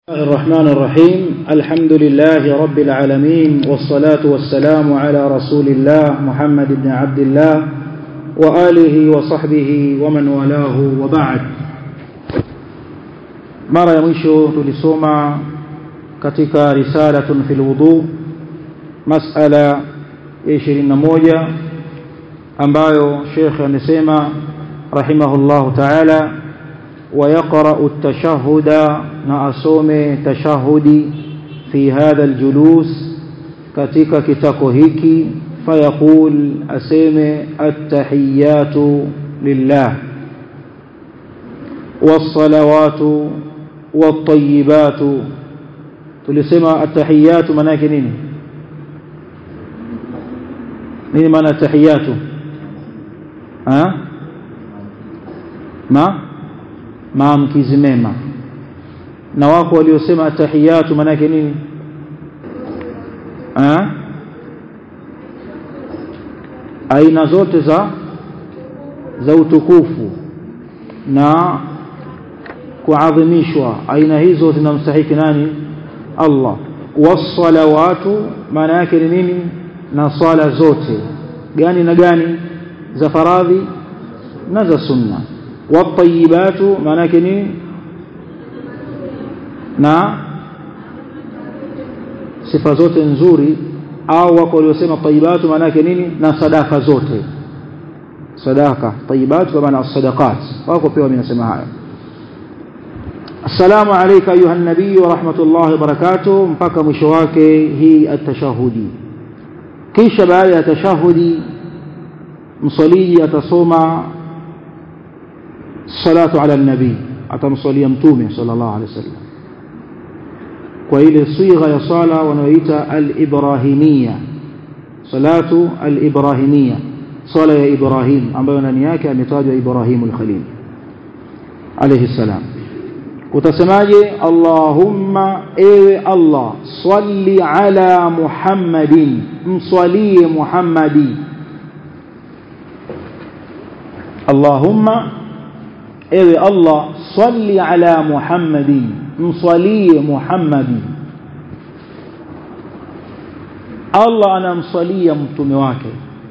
الرحمن الرحيم الحمد لله رب العالمين والصلاة والسلام على رسول الله محمد بن عبد الله وآله وصحبه ومن والاه وبعد mara ya mwisho tulisoma katika risalatun fil wudu masala ya 21 ambayo Sheikh amesema rahimahullahu ta'ala ويقرأ التشهد نأسوم تشهدي في هذا الجلوس كتك كتكهيك فيقول أسيم التحيات لله والصلوات والطيبات تلسمى التحيات مناك نين نين من التحيات ها ما maamkizi mema na wako waliosema tahiyatu manake nini ha? aina zote za za utukufu na kuadhimishwa aina hizo zinamstahiki nani Allah wassalawatu maana yake ni nini na swala zote gani na gani za faradhi na za sunna watayibatu maana yake ni na sifa zote nzuri au wako waliosema tayibatu maana yake nini na sadaka zote sadaka tayibatu kwa maana sadaqat wako pia wamesema haya السلام عليك أيها النبي ورحمة الله وبركاته mpaka mwisho wake hii atashahudi kisha baada ya tashahudi msaliji atasoma salatu ala nabii atamswalia mtume sallallahu alaihi wasallam kwa ile sigha ya sala wanaoita al-ibrahimia salatu al-ibrahimia sala ya ibrahim ambayo ndani yake ametajwa ibrahimul khalil alayhi salam utasemaje allahumma ewe allah salli ala muhammadin mswalie muhammadi allahumma ewe Allah salli ala Muhammadin mswalie Muhammadi Allah anamswalia mtume wake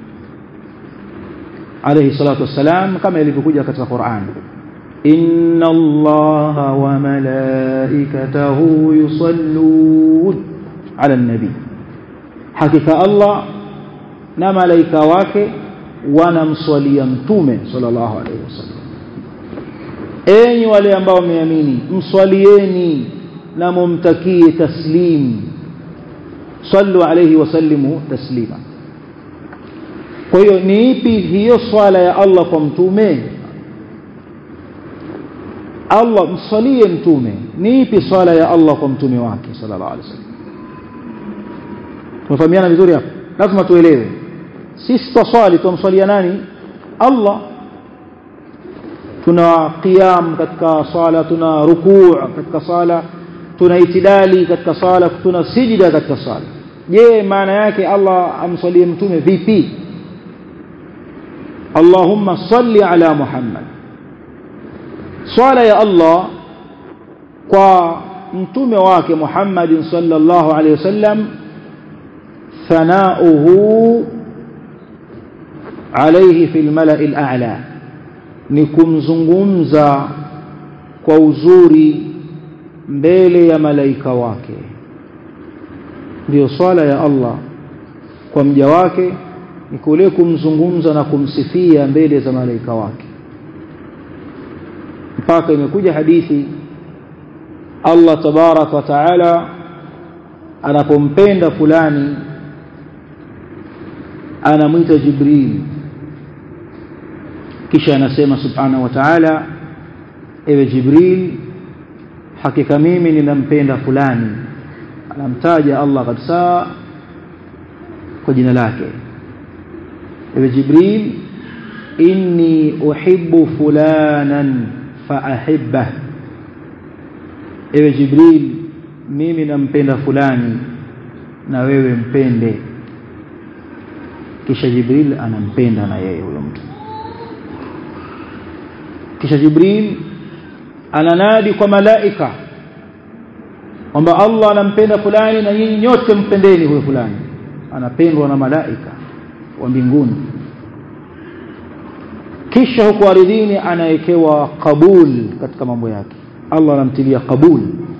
alayhi salatu wassalam kama ilivyokuja katika Qur'an inna allaha wa malaikatahu yusallun ala nabi hakika Allah na malaika wake wanamswalia mtume sallallahu alayhi wasallam enyi wale ambao wameamini mswalieni na mumtakie taslim sallu alayhi wasallimu taslima kwa hiyo ni ipi hiyo swala ya Allah kwa mtume Allah msalie mtume ni ipi swala ya Allah kwa mtume wake sallallahu alaihi wasallam tumefahamiana vizuri hapo lazima tuelewe sisi twaswali tumswalia nani Allah tuna qiyam katika sala tuna rukuu katika sala tuna itidali katika sala tuna sijida katika sala je maana yake Allah amsalie mtume vipi Allahumma salli ala Muhammad swala ya Allah kwa mtume wake Muhammad sallallahu alaihi wasallam thanauhu alayhi fil mala'il a'la ni kumzungumza kwa uzuri mbele ya malaika wake ndiyo swala ya Allah kwa mja wake ni kule kumzungumza na kumsifia mbele za malaika wake mpaka imekuja hadithi Allah tabarak wa taala anapompenda fulani anamwita Jibril kisha anasema subhanahu wa ta'ala ewe jibril hakika mimi ninampenda fulani anamtaja Allah kabisa kwa jina lake ewe jibril inni uhibbu fulanan faahibbah ewe jibril mimi nampenda fulani na wewe mpende kisha jibril anampenda na yeye huyo mtu kisha jibril ananadi kwa malaika kwamba Allah anampenda fulani na nyinyi nyote mpendeni huyo fulani anapendwa na malaika wa mbinguni kisha huko ardhini anawekewa kabul katika mambo yake Allah anamtilia kabul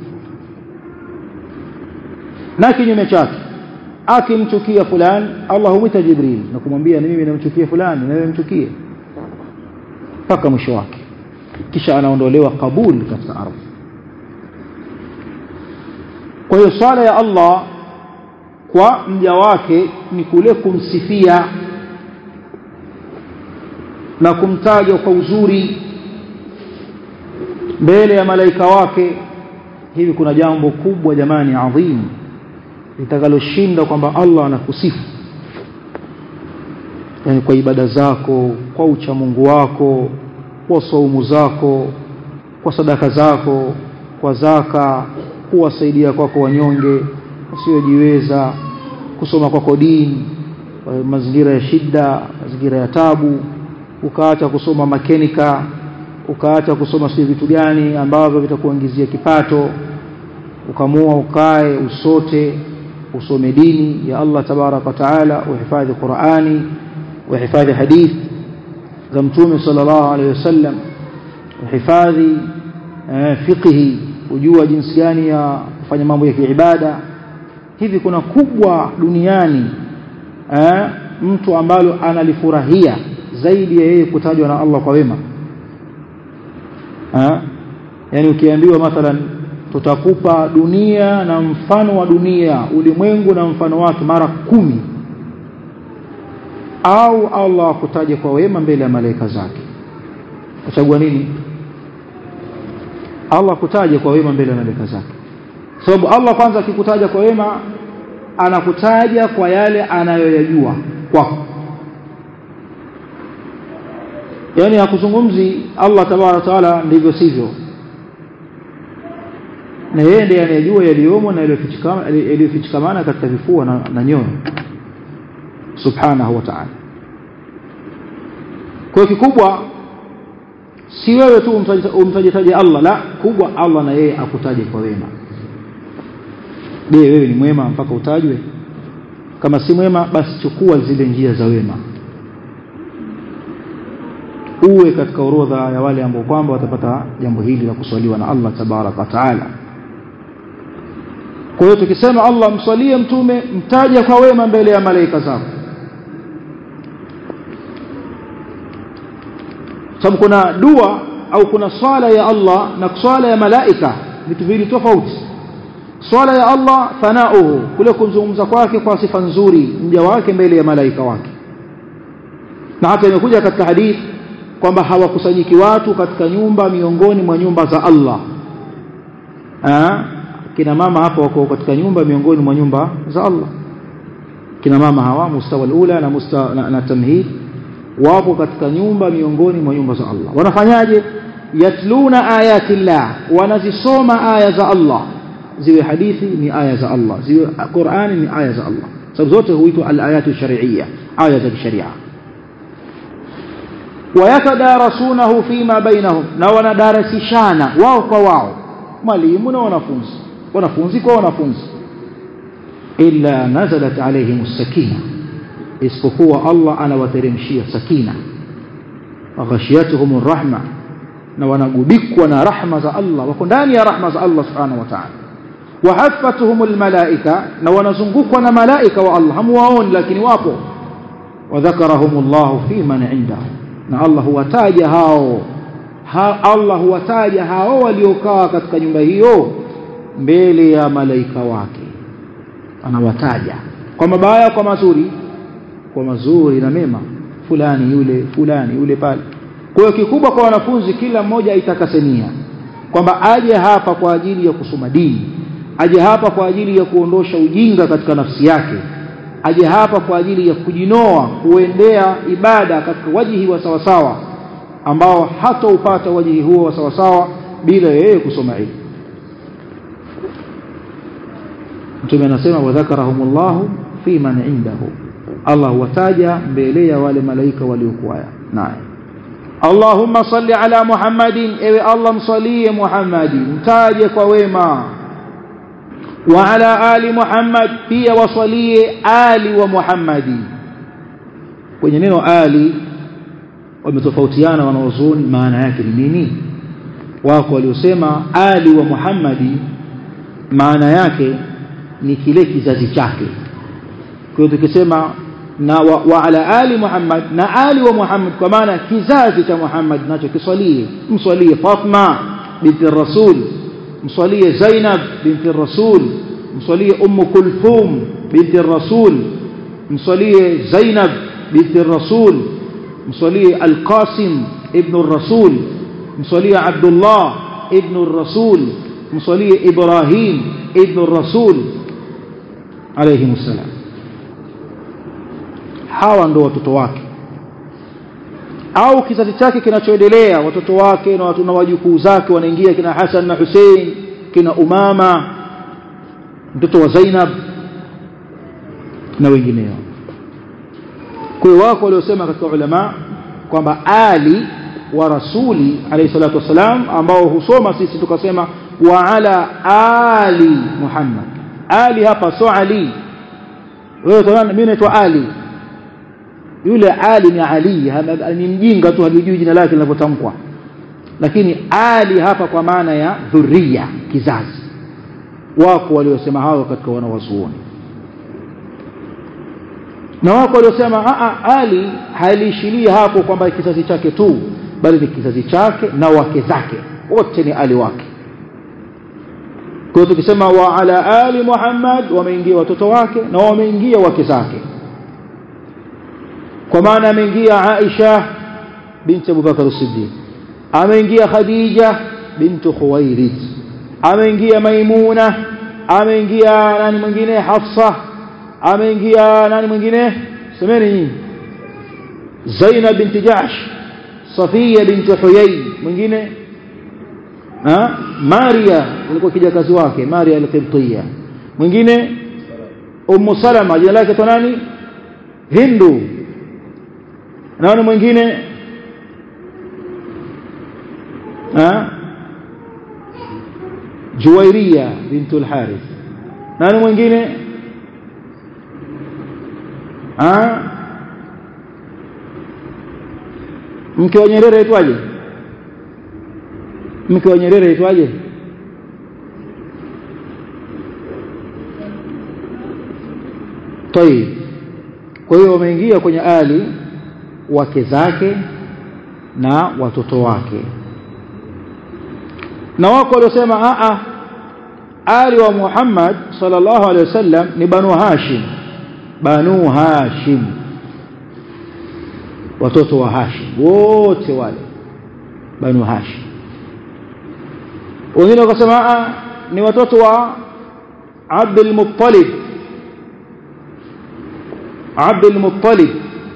na kinyume chake akimchukia fulani Allah humwita Jibril na kumwambia ni mimi namchukia fulani na wewe mchukie mpaka mwisho wake kisha anaondolewa kabul katika ardhi kwa hiyo swala ya Allah kwa mja wake ni kule kumsifia na kumtaja kwa uzuri mbele ya malaika wake hivi kuna jambo kubwa jamani adhimu litakaloshinda kwamba Allah anakusifu yani kwa ibada zako kwa uchamungu wako kwa saumu zako kwa sadaka zako kwa zaka kuwasaidia kwako wanyonge wasiojiweza kusoma kwako dini mazingira ya shida mazingira ya tabu ukaacha kusoma makenika ukaacha kusoma sio vitu gani ambavyo vitakuingizia kipato ukamua ukae usote usome dini ya Allah tabaraka taala uhifadhi Qur'ani uhifadhi hadith za mtume sallallahu alaihi wasallam uhifadhi eh, fiqhi ujua jinsi gani ya kufanya mambo ya kiibada hivi kuna kubwa duniani eh, mtu ambalo analifurahia zaidi ya yeye kutajwa na Allah kwa wema eh, yani ukiambiwa mathalan tutakupa dunia na mfano wa dunia ulimwengu na mfano wake mara kumi au Allah akutaje kwa wema mbele ya malaika zake uchagua nini Allah akutaje kwa wema mbele ya malaika zake sababu Allah kwanza akikutaja kwa wema anakutaja kwa yale anayoyajua kwako yani hakuzungumzi Allah tabaraka taala ndivyo sivyo na yeye ndiye anayejua yaliyomo na yaliyofichikamana katika vifua na, na nyoyo subhanahu wa ta'ala kwa kikubwa si wewe tu umtajitaje Allah la kubwa Allah na yeye akutaje kwa wema je wewe ni mwema mpaka utajwe kama si mwema basi chukua zile njia za wema uwe katika orodha ya wale ambao kwamba watapata jambo hili la kuswaliwa na Allah tabaraka wa taala kwa hiyo tukisema Allah mswalie mtume mtaja kwa wema mbele ya malaika zako sababu kuna dua au kuna swala ya Allah na swala ya malaika vitu viwili tofauti swala ya Allah thanauhu kule kumzungumza kwake kwa sifa nzuri mja wake mbele ya malaika wake na hata imekuja katika hadithi kwamba hawakusanyiki watu katika nyumba miongoni mwa nyumba za Allah Aa, kina mama hapa wako katika nyumba miongoni mwa nyumba za Allah kina mama hawa mustawa alula na, musta, na, na tamhid wapo katika nyumba miongoni mwa nyumba za Allah wanafanyaje yatluna ayati llah wanazisoma aya za Allah ziwe hadithi ni aya za Allah ziwe Qur'ani ni aya za Allah sababu zote huitwa al-ayatu shar'iyya aya za kisharia wayatadarasunahu fima bainahum na wanadarasishana wao kwa wao mwalimu na wanafunzi wanafunzi kwa wanafunzi illa nazalat alaihim sakina isipokuwa Allah anawateremshia sakina waghashiyatuhum rahma na wanagubikwa na rahma za Allah wako ndani ya rahma za Allah subhanahu wa ta'ala wahaffatuhum almalaika na wanazungukwa na malaika wa Allah hamuwaoni lakini wapo wadhakarahum Allah fi man indahu na Allah huwataja hao ha, Allah huwataja hao waliokaa katika nyumba hiyo mbele ya malaika wake anawataja kwa mabaya kwa mazuri kwa mazuri na mema fulani yule fulani yule pale kwa hiyo kikubwa kwa wanafunzi kila mmoja aitakasenia kwamba aje hapa kwa ajili ya kusoma dini aje hapa kwa ajili ya kuondosha ujinga katika nafsi yake aje hapa kwa ajili ya kujinoa kuendea ibada katika wajihi wa sawasawa ambao hata upata wajihi huo wa sawasawa bila yeye kusoma ilmu mtume anasema wadhakarahumullahu fi man indahu Allah wataja mbele ya wale malaika waliokuwa naye Allahumma salli ala Muhammadin ewe Allah msalie Muhammadi mtaje kwa wema wa ala ali Muhammad pia wasalie ali wa Muhammadi kwenye neno ali wametofautiana wanaozuni maana yake ni nini wako waliosema ali wa Muhammadi maana yake ni kile kizazi chake kwa hiyo tukisema na wa, wa ala ali Muhammad na ali wa Muhammad kwa maana kizazi cha Muhammad nacho kiswalie mswalie Fatma binti Rasul mswalie Zainab binti Rasul mswalie Ummu Kulthum binti Rasul mswalie Zainab binti Rasul mswalie Al-Qasim ibn Rasul mswalie Abdullah ibn Rasul mswalie Ibrahim ibn Rasul alayhi salam hawa ndo watoto wake au kizazi chake kinachoendelea watoto wake na watu na wajukuu zake wanaingia kina Hassan na Hussein kina Umama mtoto wa Zainab na wengineo kwa hiyo wako waliosema katika ulama kwamba ali wa rasuli alayhi salatu wasalam ambao husoma sisi tukasema wa ala ali Muhammad ali hapa so ali wewe utaona mimi naitwa ali yule ali ni ali ni mjinga tu halijui jina lake linavyotamkwa lakini ali hapa kwa maana ya dhuria kizazi wako waliosema hao katika wanawazuoni na wako waliosema ali haliishilia hapo kwamba kizazi chake tu bali ni kizazi chake na wake zake wote ni ali wake kwa hiyo tukisema wa ala ali Muhammad wameingia watoto wake na wameingia wake zake kwa maana ameingia Aisha binti Abu Bakar as-Siddiq ameingia Khadija bintu Khuwailid ameingia Maimuna ameingia nani mwingine Hafsa ameingia nani mwingine semeni nyinyi Zainab binti Jahsh Safiya binti Huyay mwingine ha Maria alikuwa kijakazi wake Maria al-Qibtiyya mwingine Ummu Salama jina lake to nani Hindu naona mwingine ha Juwairia bintu al-Harith nani mwingine ha mke wa Nyerere aitwaje mke wa Nyerere aitwaje طيب kwa hiyo wameingia kwenye ali wake zake na watoto wake na wako waliosema a a ali wa Muhammad sallallahu alaihi wasallam ni banu Hashim banu Hashim watoto wa Hashim wote wale banu Hashim wengine wakasema ni watoto wa Abdul Muttalib Abdul Muttalib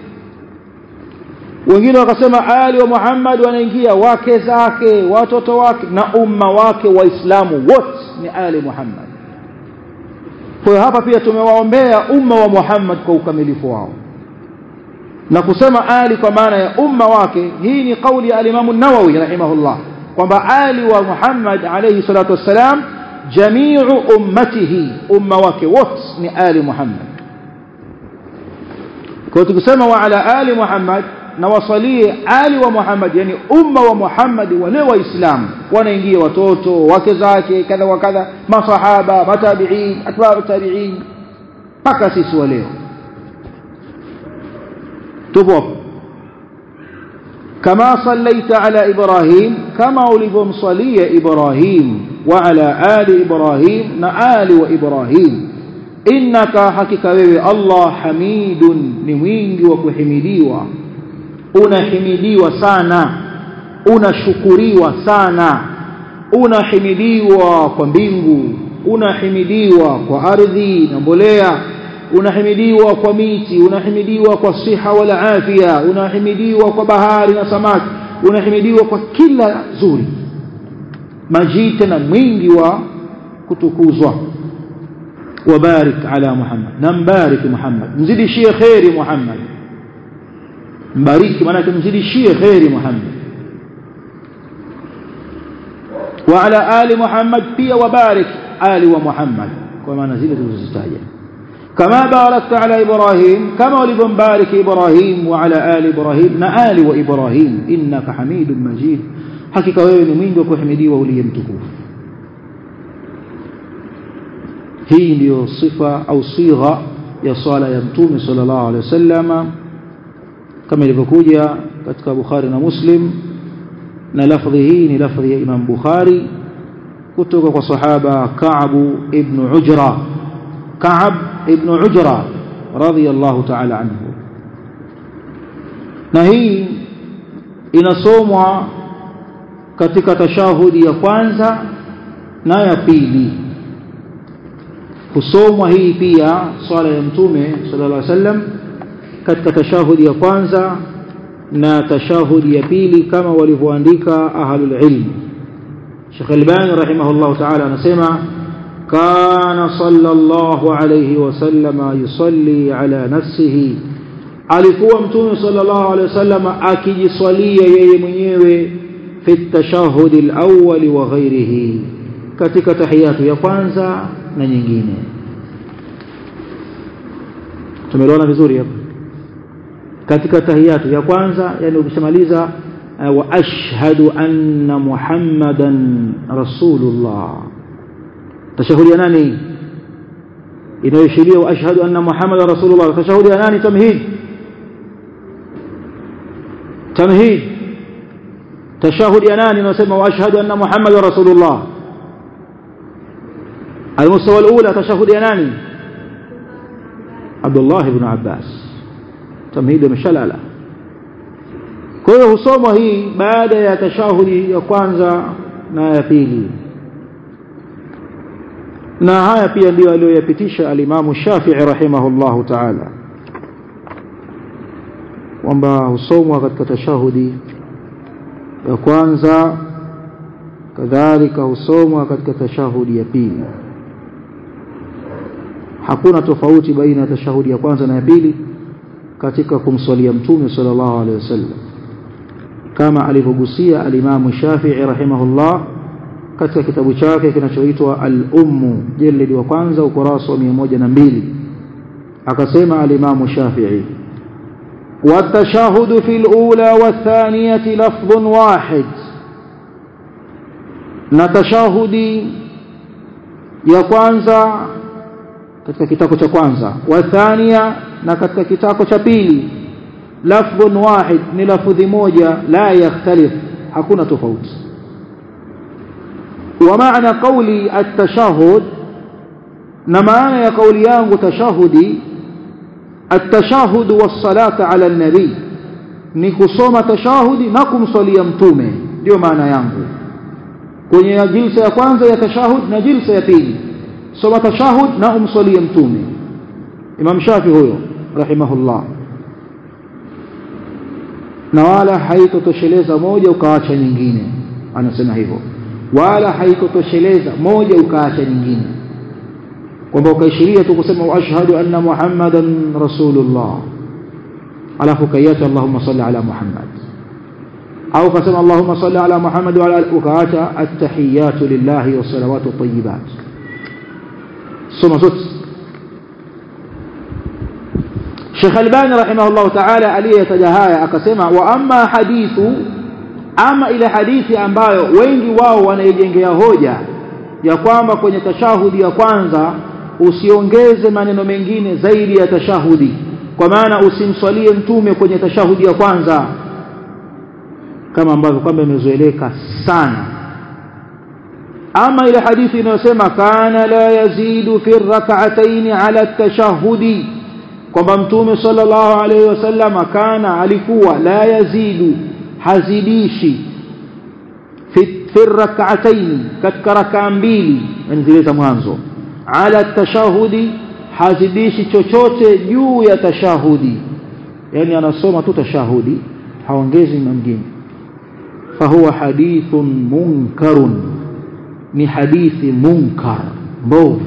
wengine wakasema ali wa Muhammad wanaingia wake zake watoto wake na umma wake waislamu wote ni ali Muhammad kwa hiyo hapa pia tumewaombea umma wa Muhammad kwa ukamilifu wao na kusema ali kwa maana ya umma wake hii ni kauli ya alimamu Nawawi rahimahullah kwamba ali wa Muhammad alayhi salatu wassalam jamiu ummatihi umma wake wote ni ali Muhammad kwa tukisema wa ala ali Muhammad na wasalie ali wa Muhammad yani umma wa Muhammad wale waislamu wanaingia watoto wake zake kadha wa kadha masahaba matabiin atba'u tabiin mpaka sisi wa leo tupo kama sallaita ala ibrahim kama ulivyomsalia ibrahim wa ala ali ibrahim na ali wa ibrahim innaka hakika wewe Allah hamidun ni mwingi wa kuhimidiwa unahimidiwa sana unashukuriwa sana unahimidiwa kwa mbingu unahimidiwa kwa ardhi na mbolea unahimidiwa kwa miti unahimidiwa kwa siha wala afya unahimidiwa kwa bahari na samaki unahimidiwa kwa kila zuri majita na mwingi wa kutukuzwa wabarik ala muhammad na mbariki muhammad mzidishie khairi muhammad mbariki maana mzidishie khairi muhammad wa ala ali muhammad pia wabarik ali wa muhammad kwa maana zile tulizozitaja kama barakta ala ibrahim kama ulivyombariki ibrahim wa ala ali ibrahim na ali wa ibrahim innaka hamidun majid hakika wewe ni mwingi wa kuhimidiwa uliye mtukufu hii ndiyo sifa au sigha ya swala ya mtume sallallahu alaihi wasallama kama ilivyokuja katika Bukhari na Muslim na lafdhi hii ni lafdhi ya Imam Bukhari kutoka kwa sahaba Ka'b ibn Ujra Ka'b ibn Ujra radiyallahu ta'ala anhu na hii inasomwa katika tashahudi ya kwanza na ya pili husomwa hii pia swala ya mtume sallallahu alaihi wasallam katika tashahudi ya kwanza na tashahudi ya pili kama walivyoandika ahlul ilm Sheikh Albani rahimahullah ta'ala anasema kana sallallahu alayhi wasallama yusalli ala nafsihi alikuwa mtume sallallahu alayhi wasallam akijiswalia yeye mwenyewe fi tashahudi al-awwal wa ghairihi katika tahiyatu ya kwanza na nyingine tumeelewana vizuri hapa katika tahiyatu ya kwanza yani ukishamaliza wa ashhadu anna muhammadan rasulullah tashahudi ya nani inayoshiria wa ashhadu anna muhammadan rasulullah tashahudi ya nani tamhid tamhid tashahudi ya nani inasema wa ashhadu anna muhammadan rasulullah المستوى الأولى تشهد يناني عبد الله بن عباس تمهيد مشلالة kwa hiyo husomwa hii baada ya tashahudi ya kwanza na ya pili na haya pia ndio aliyoyapitisha alimamu Shafi'i rahimahullahu ta'ala kwamba husomwa katika tashahudi ya kwanza kadhalika husomwa katika tashahudi ya pili hakuna tofauti baina ya tashahudi ya kwanza na ya pili katika kumswalia mtume sallallahu alaihi wasallam kama alivyogusia alimamu Shafi'i rahimahullah katika kitabu chake kinachoitwa al-Ummu jildi wa kwanza ukurasa wa 102 akasema alimamu Shafi'i والتشهد في الأولى والثانية لفظ واحد نتشهدي ya kwanza katika kitako cha kwanza wa thania na katika kitako cha pili lafdhun wahid ni lafdhi moja la yakhtalif hakuna tofauti wa maana qawli at-tashahhud na maana ya kauli yangu tashahudi at-tashahhud was-salata ala an-nabi ni kusoma tashahudi na kumswalia mtume ndio maana yangu kwenye jilsa ya kwanza ya tashahud na jilsa ya pili soma tashahud na umswalie mtume Imam Shafi huyo rahimahullah na wala haitotosheleza moja ukaacha nyingine anasema hivyo wala haitotosheleza moja ukaacha nyingine kwamba ukaishiria tu kusema ashhadu anna muhammadan rasulullah alafu kaiacha allahumma salli ala muhammad au kasema allahumma salli ala muhammad wa ala ukaacha at-tahiyatu lillahi was salawatu tayyibat soma zote Sheikh Albani rahimahullah ta'ala aliyetaja haya akasema wa amma hadithu ama ile hadithi ambayo wengi wao wanaijengea hoja ya kwamba kwenye tashahudi ya kwanza usiongeze maneno mengine zaidi ya tashahudi kwa maana usimswalie mtume kwenye tashahudi ya kwanza kama ambavyo kwamba imezoeleka sana ama ile hadithi inayosema kana la yazidu fi rak'atayn ala tashahudi kwamba mtume sallallahu alaihi wasallam kana alikuwa la yazidu hazidishi fi fi rak'atayn katika rakaa mbili yani zile za mwanzo ala tashahudi hazidishi chochote juu ya tashahudi yani anasoma tu tashahudi haongezi mengine fahuwa hadithun munkarun ni hadithi munkar mbovu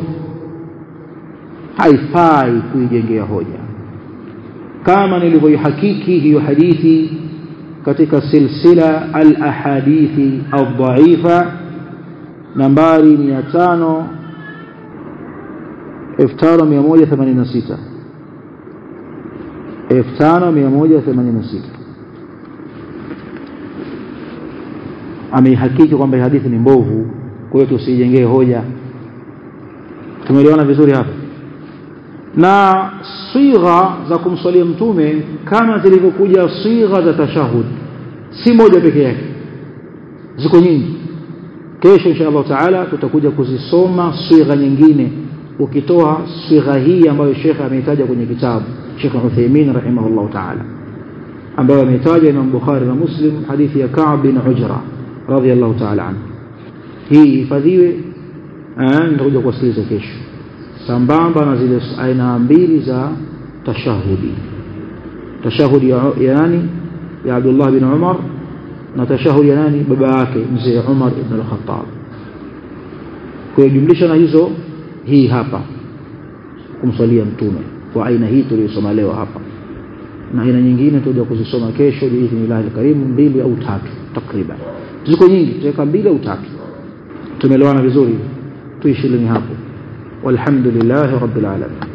haifai kuijengea hoja kama nilivyoihakiki hiyo hadithi katika silsila al-ahadithi al-dha'ifa al ahadithi al al dhaifa al dhaifa nambari 500 5186 5186 ameihakiki kwamba hii hadithi ni mbovu kwa hiyo tusijengee hoja tumeelewana vizuri hapa na sigha za kumswalia mtume kama zilivyokuja sigha za tashahud si moja peke yake ziko nyingi kesho insha Allah taala tutakuja kuzisoma sigha nyingine ukitoa sigha hii ambayo Sheikh ameitaja kwenye kitabu Sheikh Uthaymeen rahimahullah taala ambayo ameitaja Imam Bukhari na Muslim hadithi ya Ka'b bin Ujra radhiyallahu taala anhu hii hifadhiwe nitakuja kuwasikiliza kesho sambamba na zile aina mbili za tashahudi tashahudi ya, ya nani ya Abdullah bin Umar na tashahudi ya nani baba yake mzee Umar ibn al-Khattab kwa jumlisha na hizo hii hapa kumswalia mtume kwa aina hii tuliyosoma leo hapa na aina nyingine tutakuja kuzisoma kesho biidhnillah alkarim mbili au tatu takriban ziko nyingi tutaweka mbili au tatu tumeelewana vizuri tuishilini hapo والحمد لله رب العالمين